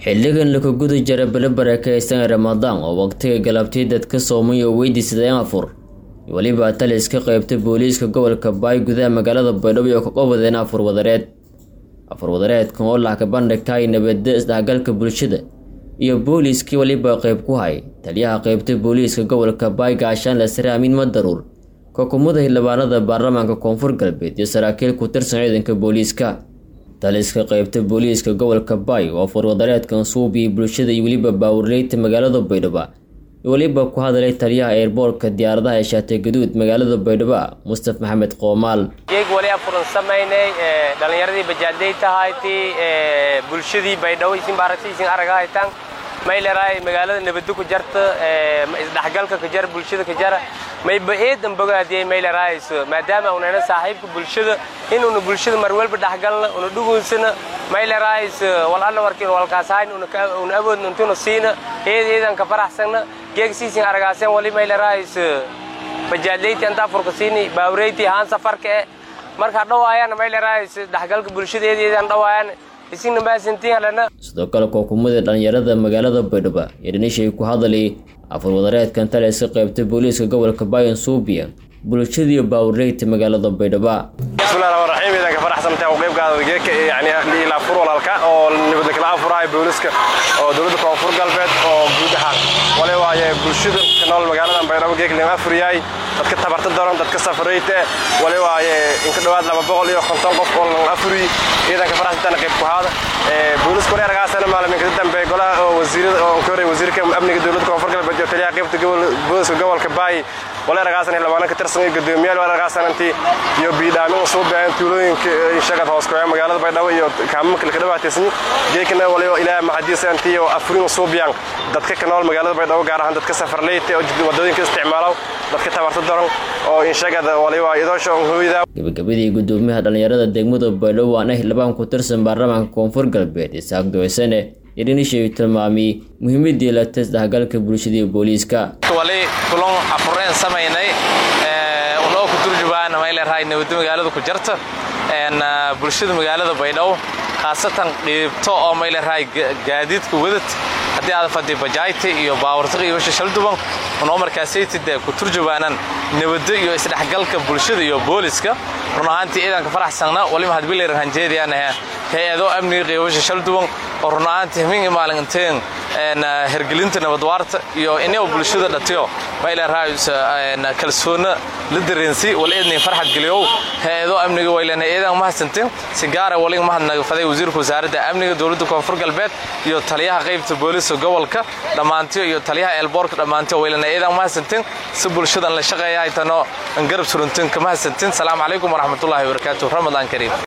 xilligan laka guda jara bele barakeysan ramadaan oo waqtiga galabtii dadka soomay oo weydiisadeen afur weliba taliska qeybta booliiska gobolka baay gudaha magaalada baydhabo oo ka qobadeen afur wadareed afur wadareedkan oo lacka bandhigtay nabadda isdhexgalka bulshada iyo booliiskii weliba qeyb ku hay taliyaha qeybta booliiska gobolka baay gaashaanle sare amiin madaruur kokumada xildhibaanada baarlamaanka koonfur galbeed iyo saraakiil ku tirsan ciidanka booliiska taliska qeybta booliiska gobolka baay oo furwadareedkan suubiyi bulshada iyo weliba baawurleyta magaalada baydhabo weliba ku hadalay taliyaha eerboorka diyaaradaha ee shaatay gaduud magaalada baydhabo mustaf maxamed qoomaal geeg wali afuran samaynay dhalinyaradii bajaaday tahayti bulshadii baydhabo isin baaragtaysin araga haytaan mayleray magaalada nabadda ku jarta isdhexgalka ka jara bulshada ka jara mayba eedan bogaadiyay maylerays maadaama unana saaxiibka bulshada inuuna bulshada mar walba dhexgalna una dhugunsana maylerays wal alla warkiin walkaasahayn una awoodna intuna siina eed eedan ka faraxsana geeg siisin aragaaseen wali maylerays bajaadleyti anta furka siini baawreyti haan safarka eh marka dhawaayana maylerays dhexgalka bulshada eed eedan dhawaayaan sidoo kale kookumada dhalinyarada magaalada baydhabo iyo dhanishay ku hadalay afur wadareedkan taliska qeybta booliiska gobolka bayan suubiya bulshadiiyo baawurleyta magaalada baydhabo bismillahi rahmaan raxiim idanka faraxsantahay oo qaybgaada geeka yani ilaa fur walaalka oo nabadda kala afurahay booliiska oo dowladda koonfur galbeed oo guud ahaan wale waaye bulshada ka nool magaaladan baydhabo geek lama afuriyahay dadka tabarta daran dadka safarayte wale waaye inka dhowaad laba boqol iyo konton qof oo lan afuriy idanka faraxsantaana qayb ku haada booliiska wale aragaasana maaliminka dambe golaha oo wasiirada oo koray wasiirka amniga dowladda koonfur galbeed iyo taliyaha qaybta booliiska gobolka baay wale aragaasan xildhibaano ka tirsan iyo guddoomiyaal wale aragaasan intii iyo biidhaamin soo baahan tuulooyinka shaqad hoos kooya magaalada baydhabo iyo kaamamka laka dhawaataysan geekana wale ilaaha maxadiisa intii oo afurin soo biyaan dadka ka nool magaalada baydhabo gaar ahaan dadka safarleyta oo wadooyinka isticmaalo dadka tabarta daran oo inshagada wale waa idoosha hooyada gabagabadii guddoomiyaha dhalinyarada degmada baydhabo waana xildhibaan ku tirsan baarlamaanka koonfur galbeed isaaq doysane idhinishay tilmaamay muhiimadii la tisdhexgalka bulshada iyo booliiska wali kulan afureen samaynay unoo ku turjubaan mayleerahay nabadda magaalada ku jarta bulshada magaalada baydhabo khaasatan qiibto oo mayleerahay gaadiidka wadad haddii aad fadhi bajaayta iyo baawartiq iyo wesha shalduban unoo markaasaytid ku turjubaanan nabadda iyo isdhexgalka bulshada iyo booliska run ahaantii ciidanka faraxsanna waliba hadbilayran hanjeediyaanahe hay-ado amniga qiibasha shalduban oo run ahaantii hamingi maalinteen hergelinta nabadwaarta iyo inaba bulshada dhatiyo mayleerahays kalsoonna la dareensi wal eednay farxad geliyow hay-ado amniga waylena eedan mahadsanteen si gaara waliga mahadnaga faday wasiirka wasaaradda amniga dowladda koonfur galbeed iyo taliyaha qaybta booliiska gobolka dhammaantiyo iyo taliyaha eelboorka dhammaantiyo waylena eedan mahadsanteen si bulshadan la shaqeeya haytanoo garab surunteen ka mahadsanteen salaamu calaykum waraxmatullahi wabarakaatu ramadaan kariim